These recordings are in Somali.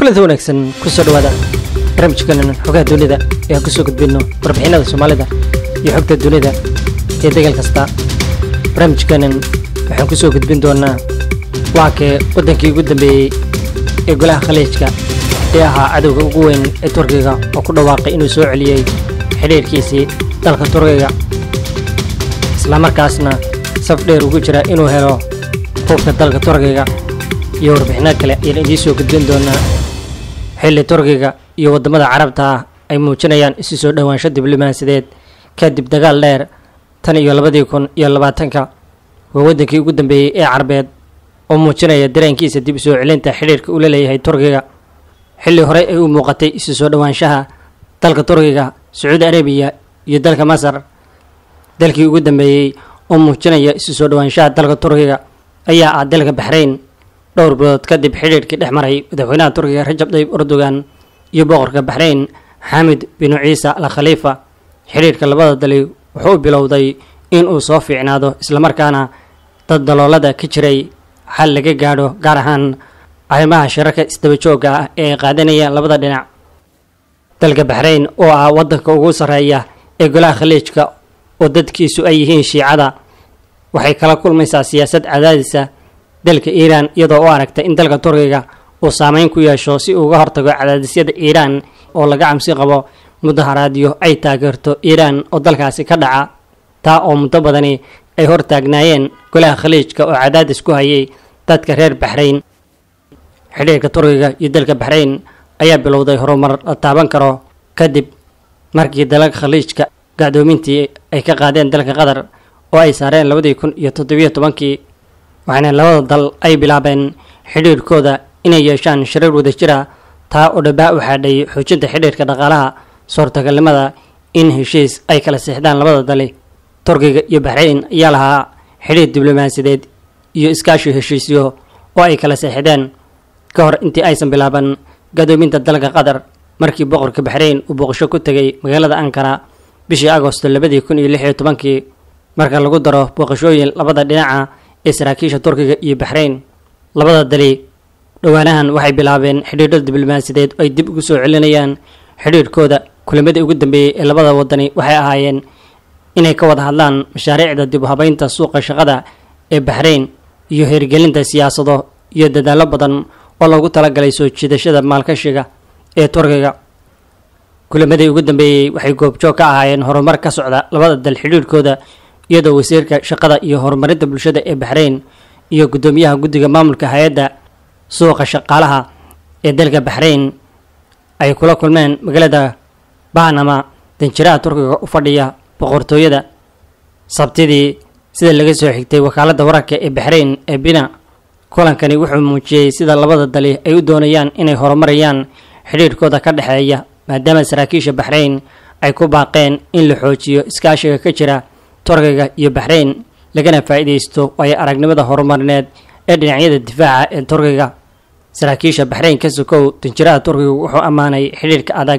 kulanti wanaagsan kusoo dhawaada barnaamijkeenan xogaha dunida ee aan kusoo gudbino warbixinada soomaalida iyo xogta dunida ee degal kasta barnaamijkeenan waxaan kusoo gudbin doonaa waa kee waddankii ugu dambeeyey ee golaha khaliijka ee ahaa cadowga ugu weyn ee turkiga oo ku dhawaaqay inuu soo celiyey xidhiirkiisii dalka turkiga islamarkaasna saf dheer ugu jira inuu helo hubka dalka turkiga iyo warbixino kale ayaan idiin soo gudbin doonaa xilli turkiga iyo waddamada carabta ah ay muujinayaan isu soo dhowaansho diblomaasiyadeed kadib dagaal dheer tan iyo labadii kun iyo labaatanka waa waddankii ugu dambeeyey ee carbeed oo muujinaya dareenkiisa dib usoo celinta xidhiirka uu la leeyahay turkiga xilli horey ay u muuqatay isu soo dhowaanshaha dalka turkiga sacuudi arabiya iyo dalka masar dalkii ugu dambeeyey oo muujinaya isu soo dhowaanshaha dalka turkiga ayaa ah dalka baxrayn dhowr bilood kadib xidhiirkii dhex maray madaxweynaha turkiga rajab tayyib erdogan iyo boqorka baxrayn xamid binu ciisa al khaliifa xidhiirka labada dali wuxuu bilowday in uu soo fiicnaado islamarkaana dad daloolada ka jiray xal laga gaadho gaar ahaan arrimaha shirarka isdaba joogga ah ee ay qaadanayaan labada dhinac dalka baxrayn oo ah waddanka ugu sarreeya ee golaha khaliijka oo dadkiisu ay yihiin shiicada waxay kala kulmaysaa siyaasad cadaadisa dalka iiraan iyadoo u aragtay in dalka turkiga uu saameyn ku yeesho si uga hortago cadaadisyada iiraan oo laga camsi qabo mudaharaadyo ay taageerto iiraan oo dalkaasi ka dhaca taa oo muddo badani ay hortaagnaayeen golaha khaliijka oo cadaadis ku hayay dadka reer baxrayn xidhiirka turkiga iyo dalka baxrayn ayaa bilowday horumar la taaban karo kadib markii dalalka khaliijka gacdoomintii ay ka qaadeen dalka qatar oo ay saareen labadii kun iyo toddobiyo tobankii waxaana labada dal ay bilaabeen xidhiirkooda inay yeeshaan shirar wadajira taa oo dhabaa u xaadhay xoojinta xidhiirka dhaqaalaha suurtagalnimada in heshiis ay kala seexdaan labada dali turkiga iyo baxrayn ayaa lahaa xidhiir diblomaasiyadeed iyo iskaashi heshiisyo oo ay kala seexdeen ka hor intii aysan bilaaban gadoominta dalka qatar markii boqorka baxrayn uu booqasho ku tegay magaalada ankara bishii agosto labadii kun iyo lix iyo tobankii marka lagu daro booqashooyin labada dhinaca ee saraakiisha turkiga iyo baxrayn labada dali dhowaanahan waxay bilaabeen xidhiidho diblomaasiyadeed oo ay dib ugu soo celinayaan xidhiirhkooda kulamadii ugu dambeeyey ee labada wadani waxay ahaayeen inay ka wada hadlaan mashaariicda dib u habeynta suuqa shaqada ee baxrayn iyo hirgelinta siyaasado iyo dadaallo badan oo loogu talagalay soo jiidashada maalkashiga ee turkiga kulamadii ugu dambeeyey waxay goobjoog ka ahaayeen horumar ka socda labada dal xidhiirhkooda iyadoo wasiirka shaqada iyo horumarinta bulshada ee baxrayn iyo guddoomiyaha guddiga maamulka hay-adda suuqa shaqaalaha ee dalka baxrayn ay kula kulmeen magaalada bahnama danjiraha turkiga u fadhiya boqortooyada sabtidii sida laga soo xigtay wakaaladda wararka ee baxrayn ee bina kulankani wuxuu muujiyey sida labada dali ay u doonayaan inay horumarayaan xidhiirhkooda ka dhexeeya maadaama saraakiisha baxrayn ay ku baaqeen in la xoojiyo iskaashiga ka jira turkiga iyo baxrayn lagana faa'iidaysto waayo aragnimada horumarineed ee dhinacyada difaaca ee turkiga saraakiisha baxrayn ka sokow danjiraha turkiga wuxuu ammaanay xidhiirka adag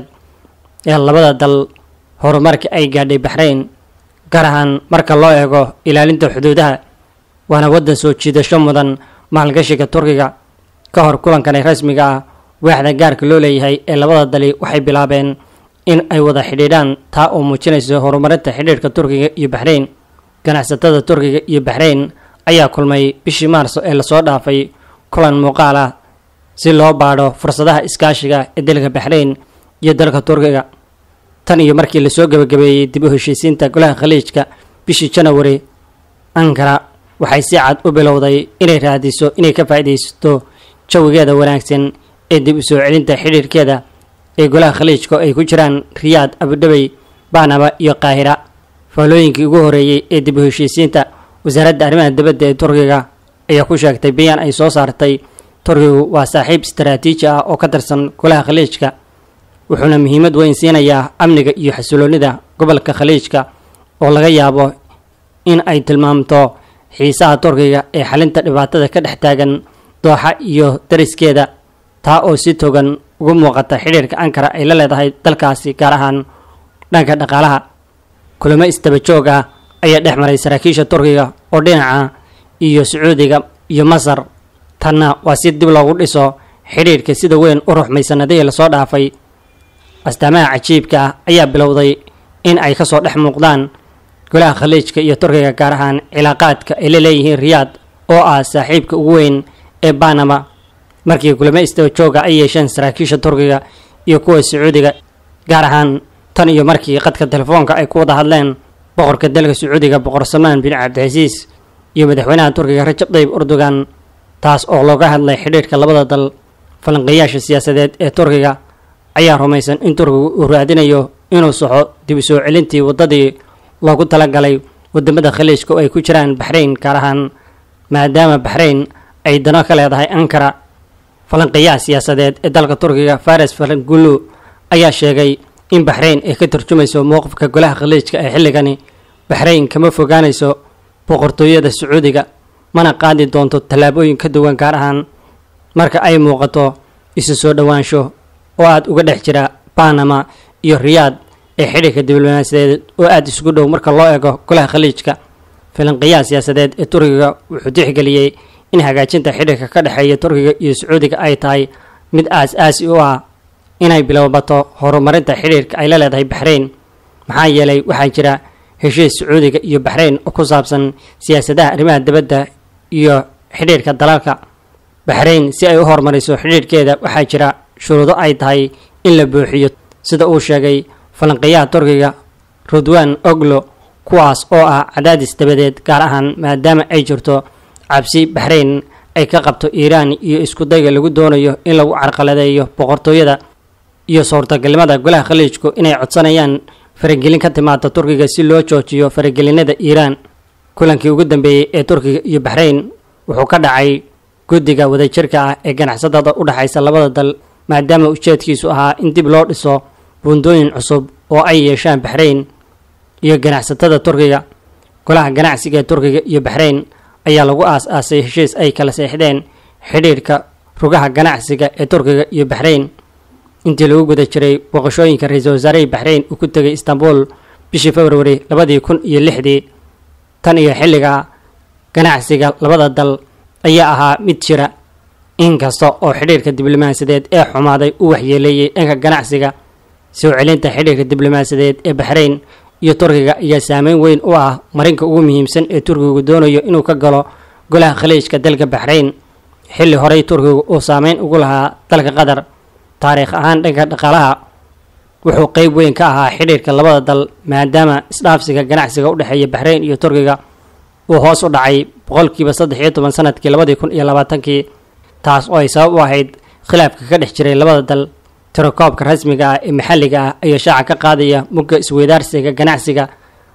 ee labada dal horumarka ay gaadhay baxrayn gaar ahaan marka loo eego ilaalinta xuduudaha waana waddan soo jiidasho mudan maalgashiga turkiga ka hor kulankani rasmiga ah waaxda gaarka loo leeyahay ee labada dali waxay bilaabeen in ay wada xidhiidhaan taa oo muujinayso horumarinta xidhiirka turkiga iyo baxrayn ganacsatada turkiga iyo baxrayn ayaa kulmay bishii maarso ee lasoo dhaafay kulan muuqaal ah si loo baadho fursadaha iskaashiga ee dalka baxrayn iyo dalka turkiga tan iyo markii lasoo gebagabeeyey dib u heshiisiinta golaha khaliijka bishii janawari ankara waxay si cad u bilowday inay raadiso inay ka faa'iidaysato jawigeeda wanaagsan ee dib u soo celinta xidhiirkeeda ee golaha khaliijka oo ay ku jiraan riyaad abudhabey bahnaba iyo qaahira faallooyinkii ugu horeeyey ee dib u heshiisiinta wasaaradda arrimaha dibadda ee turkiga ayaa ku sheegtay bayaan ay soo saartay turkigu waa saaxiib istaraatiiji ah oo ka tirsan golaha khaliijka wuxuuna muhiimad weyn siinayaa amniga iyo xasiloonnida gobolka khaliijka oo laga yaabo in ay tilmaamto xiisaha turkiga ee xalinta dhibaatada ka dhex taagan dooxa iyo dariskeeda taa oo si togan ugu muuqata xidhiirka ankara ay la leedahay dalkaasi gaar ahaan dhanka dhaqaalaha kulamo istaba joog ah ayaa dhex maray saraakiisha turkiga oo dhinaca iyo sacuudiga iyo masar tanna waa si dib loogu dhiso xidhiirka sida weyn u ruxmay sanadihii lasoo dhaafay astaamaha cajiibka ah ayaa bilowday in ay kasoo dhex muuqdaan golaha khaliijka iyo turkiga gaar ahaan cilaaqaadka ay la leeyihiin riyaad oo ah saaxiibka ugu weyn ee banama markii kulamo istaba jooga ay yeesheen saraakiisha turkiga iyo kuwa sacuudiga gaar ahaan tan iyo markii qadka telefoonka ay ku wada hadleen boqorka dalka sacuudiga boqor salmaan bin cabdicasiis iyo madaxweynaha turkiga rajab tayyib erdogan taas oo looga hadlay xidhiidhka labada dal falanqeeyaasha siyaasadeed ee turkiga ayaa rumaysan in turkigu uu raadinayo inuu saxo dib u soo celintii waddadii loogu talagalay wadamada khaliijka oo ay ku jiraan baxrayn gaar ahaan maadaama baxrayn ay dano ka leedahay ankara falanqeeyaha siyaasadeed ee dalka turkiga fares falangulu ayaa sheegay in baxrayn ay ka turjumayso mowqifka golaha khaliijka ee xilligani baxrayn kama fogaanayso boqortooyada sacuudiga mana qaadi doonto tallaabooyin ka duwan gaar ahaan marka ay muuqato isu soo dhowaansho oo aada uga dhex jira banama iyo riyaad ee xidhiirka diblomaasiyadeed oo aada isugu dhow marka loo eego golaha khaliijka falanqeeyaha siyaasadeed ee turkiga wuxuu tixgeliyey in hagaajinta xidhiirka ka dhexeeya turkiga iyo sacuudiga ay tahay mid aas-aasi u ah inay bilowbato horumarinta xidhiirka ay la leedahay baxrayn maxaa yeelay waxaa jira heshiis sacuudiga iyo baxrayn oo ku saabsan siyaasadaha arrimaha dibadda iyo xidhiirka dalalka baxrayn si ay u horumariso xidhiirhkeeda waxaa jira shuruudo ay tahay in la buuxiyo sida uu sheegay falanqeeyaha turkiga rudwan oglo kuwaas oo ah cadaadis dabadeed gaar ahaan maadaama ay jirto cabsi baxrayn ay ka qabto iiraan iyo iskudayga lagu doonayo in lagu carqaladeeyo boqortooyada iyo suurtagalnimada golaha khaliijku inay codsanayaan faragelin ka timaada turkiga si loo joojiyo faragelinada iiraan kulankii ugu dambeeyey ee turkiga iyo baxrayn wuxuu ka dhacay guddiga wadajirka ah ee ganacsadada u dhexaysa labada dal maadaama ujeedkiisu ahaa in dib loo dhiso buundooyin cusub oo ay yeeshaan baxrayn iyo ganacsatada turkiga golaha ganacsiga ee turkiga iyo baxrayn ayaa lagu aas-aasay heshiis ay kala seexdeen xidhiirhka rugaha ganacsiga ee turkiga iyo baxrayn intii lagu guda jiray booqashooyinka ra-iisul wasaarihii baxrayn uu ku tegay istanbul bishii februari labadii kun iyo lixdii tan iyo xilliga ganacsiga labada dal ayaa ahaa mid jira inkasta oo xidhiirka diblomaasiyadeed ee xumaaday u waxyeeleeyey dhanka ganacsiga soo celinta xidhiirka diblomaasiyadeed ee baxrayn iyo turkiga ayaa saameyn weyn u ah marinka ugu muhiimsan ee turkigu doonayo inuu ka galo golaha khaliijka dalka baxrayn xilli horey turkigu uu saameyn ugu lahaa dalka qatar taariikh ahaan dhanka dhaqaalaha wuxuu qeyb weyn ka ahaa xidhiirka labada dal maadaama isdhaafsiga ganacsiga u dhexeeya baxrayn iyo turkiga uu hoos u dhacay boqolkiiba saddex iyo toban sanadkii labadii kun iyo labaatankii taas oo ay sabab u ahayd khilaafka ka dhex jiray labada dal tirakoobka rasmiga ah ee maxalliga ah ayaa shaaca ka qaadaya mugga isweydaarsiga ganacsiga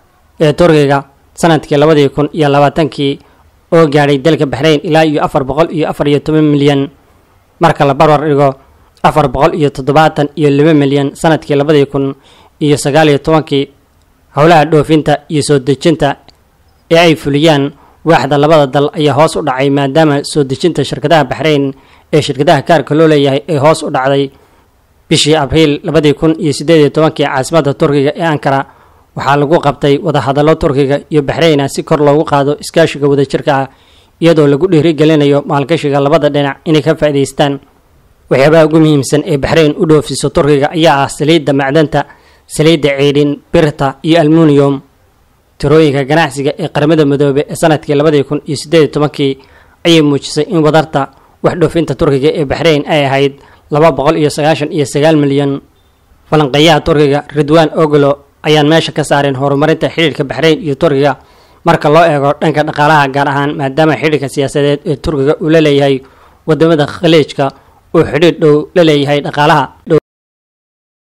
ee turkiga sanadkii labadii kun iyo labaatankii oo gaadhay dalka baxrayn ilaa iyo afar boqol iyo afar iyo toban milyan marka la barbar dhigo afar boqol iyo toddobaatan iyo laba milyan sanadkii labadii kun iyo sagaal iyo tobankii howlaha dhoofinta iyo soo dejinta ee ay fuliyaan waaxda labada dal ayaa hoos u dhacay maadaama soo dejinta shirkadaha baxrayn ee shirkadaha kaarka loo leeyahay ay hoos u dhacday bishii abriil labadii kun iyo siddeed iyo tobankii caasimadda turkiga ee ankara waxaa lagu qabtay wadahadallo turkiga iyo baxrayna si kor loogu qaado iskaashiga wadajirka ah iyadoo lagu dhiirigelinayo maalgashiga labada dhinac inay ka faa'idaystaan waxyaabaha ugu muhiimsan ee baxrayn u dhoofiso turkiga ayaa ah saliidda macdanta saliidda ceydhin birta iyo almuniyum tirooyinka ganacsiga ee qaramada midoobe ee sanadkii labadii kun iyo siddeed iyo tobankii ayay muujisay in wadarta wax dhoofinta turkiga ee baxrayn ay ahayd laba boqol iyo sagaashan iyo sagaal milyan falanqeeyaha turkiga ridwan ogolo ayaan meesha ka saareen horumarinta xidhiirka baxrayn iyo turkiga marka loo eego dhanka dhaqaalaha gaar ahaan maadaama xidhiirka siyaasadeed ee turkiga uu la leeyahay wadamada khaliijka uu xidhiir dhow la leeyahay dhaqaalaha